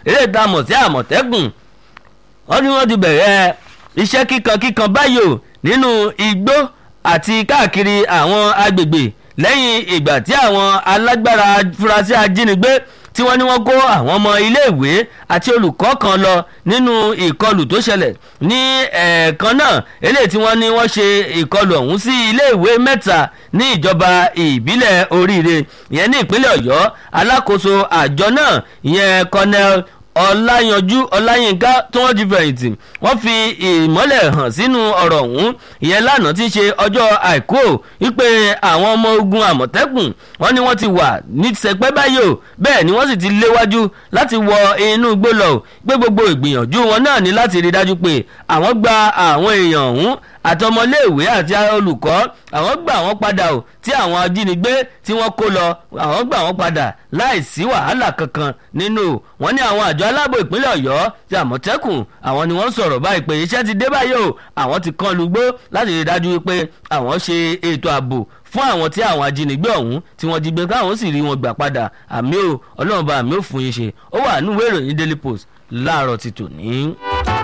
eré ìta mọ̀ sí àmọ̀tẹ́kùn wọ́n ní wọ́n ti bẹ̀rẹ̀ iṣẹ́ kíkan kíkan báyìí o nínú igbó àti káàkiri àwọn agbègbè lẹ́yìn ìgbà tí àwọn alágbára furasí ajínigbé tí wọ́n ní wọ́n kó àwọn ọmọ iléèwé àti olùkọ́ kan lọ nínú ìkọlù tó ṣẹlẹ̀ ní ẹ̀ẹ̀kan náà eléyìí tí wọ́n ní wọ́n ṣe ìkọlù ọ̀hún sí iléèwé mẹ́ta ní ìjọba ìbílẹ̀ oríire ìyẹn ní ìpínlẹ̀ ọ̀yọ́ alákòóso àjọ náà ìyẹn colonel ọláyanjú ọláyínká tí wọ́n ti fẹ̀yìntì wọ́n fi ìmọ́lẹ̀ hàn sínú ọ̀rọ̀ ọ̀hún ìyẹn lánàá tí í ṣe ọjọ́ àìkú wípé àwọn ọmọ ogun àmọ̀tẹ́kùn wọ́n ní wọ́n ti wà ní sẹpẹ́ báyìí o bẹ́ẹ̀ ni wọ́n sì ti léwájú láti wọ inú igbó lọ pé gbogbo ìgbìyànjú wọn náà ní láti rí dájú pé àwọn gba àwọn èèyàn ọ̀hún àtọmọléèwé àti olùkọ́ àwọn gbà wọ́n padà o tí àwọn ajínigbé tí wọ́n kó lọ àwọn gbà wọ́n padà láì sí wàhálà kankan nínú wọn ní àwọn àjọ aláàbò ìpínlẹ̀ ọ̀yọ́ ti àmọ̀tẹ́kùn àwọn ni wọ́n sọ̀rọ̀ báyìí pé iṣẹ́ ti dé báyìí o àwọn ti kán lugbó láti rí dájú wípé àwọn ṣe ètò ààbò fún àwọn tí àwọn ajínigbé ọ̀hún tí wọ́n jí gbé káwọn sì rí wọn gbà padà àmì ò ọlọ́run bá àmì ò fún yín ṣe ó wà nínú ìwé ìròyìn daily post láàárọ̀ ti tòní.